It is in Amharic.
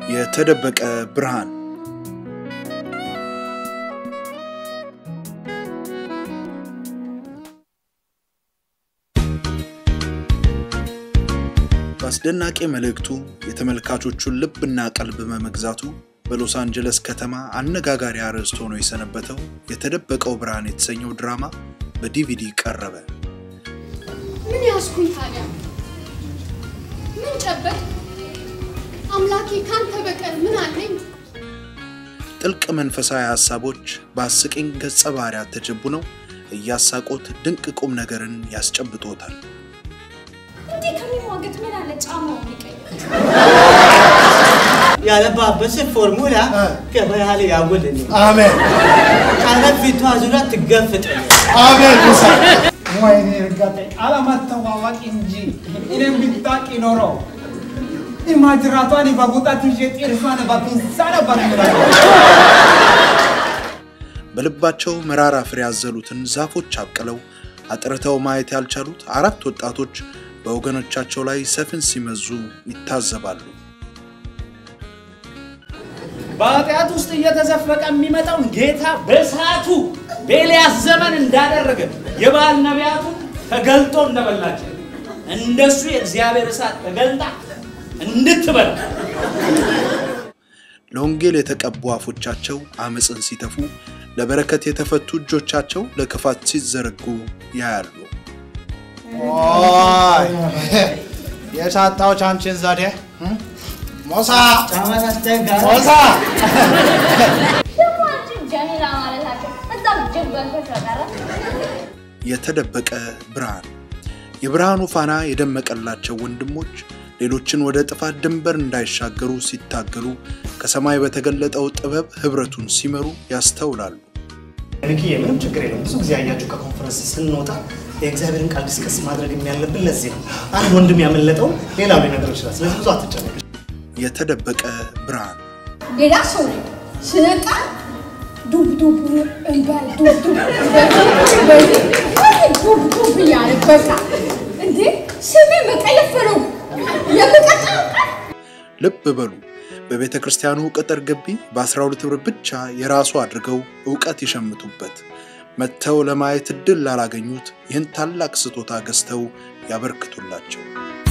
የተደበቀ ብርሃን በአስደናቂ መልእክቱ የተመልካቾቹን ልብና ቀልብ በመግዛቱ በሎስ አንጀለስ ከተማ አነጋጋሪ አርዕስት ሆኖ የሰነበተው የተደበቀው ብርሃን የተሰኘው ድራማ በዲቪዲ ቀረበ። ምን ያዝኩኝ ታዲያ? ምን ጨበጥ? አምላኬ ካንተ በቀር ምን አለኝ? ጥልቅ መንፈሳዊ ሀሳቦች በአስቂኝ ገጸ ባህሪያት ተጀቡነው እያሳቆት ድንቅ ቁም ነገርን ያስጨብጦታል። እንዲህ ከሚሟገት ምን አለ ጫማው ቢቀይር። ያለባበሰ ፎርሙላ ገበያ ላይ ያውልኝ አሜን ቀለም ፊቷ ዙሪያ ትገፍጠኝ አሜን ሙሳ ወይኔ እርጋጤ አለመተዋወቅ እንጂ እኔም ብታውቂ ኖሮ ኢማጅራቷን በቡጣት ይዤ ጥርሷን በፒንሳ ነበር የምበላው። በልባቸው መራራ ፍሬ ያዘሉትን ዛፎች አብቅለው አጥርተው ማየት ያልቻሉት አራት ወጣቶች በወገኖቻቸው ላይ ሰፍን ሲመዙ ይታዘባሉ። በኃጢአት ውስጥ እየተዘፈቀ የሚመጣውን ጌታ በሰዓቱ በኤልያስ ዘመን እንዳደረገ የበዓል ነቢያቱን ተገልጦ እንደበላቸው እንደሱ የእግዚአብሔር እሳት ተገልጣ እንድትበላ ለወንጌል የተቀቡ አፎቻቸው አመፅን ሲተፉ፣ ለበረከት የተፈቱ እጆቻቸው ለክፋት ሲዘረጉ ያያሉ። ኦይ የሳታዎች አንቺን ዘዴ እም? ሞሳ ጫማ ታስቸጋሪ ሞሳ ደግሞ አንቺ ጀሚላ ማለታቸው እዛም ጅበን ተሰቀረ የተደበቀ ብርሃን የብርሃኑ ፋና የደመቀላቸው ወንድሞች ሌሎችን ወደ ጥፋት ድንበር እንዳይሻገሩ ሲታገሉ ከሰማይ በተገለጠው ጥበብ ህብረቱን ሲመሩ ያስተውላሉ። ንክዬ ምንም ችግር የለም። ብዙ ጊዜ አያችሁ ከኮንፈረንስ ስንወጣ የእግዚአብሔርን ቃል ዲስከስ ማድረግ የሚያለብን ለዚህ ነው። አንድ ወንድም ያመለጠው ሌላው ሊነግር ይችላል። ስለዚህ ብዙ አትጨነቅ። የተደበቀ ብርሃን ሌላ ሰው ነኝ። ስነቃ ዱብ ዱብ እንበል ዱብ ዱብ በዚህ በዚህ ዱብ ዱብ እያለ በቃ እንዴ ስሜ መቀየፈረው የምቀጥለው ቀን ልብ በሉ በቤተ ክርስቲያኑ ቅጥር ግቢ በ12 ብር ብቻ የራሱ አድርገው እውቀት ይሸምቱበት። መጥተው ለማየት እድል ላላገኙት ይህን ታላቅ ስጦታ ገዝተው ያበርክቱላቸው።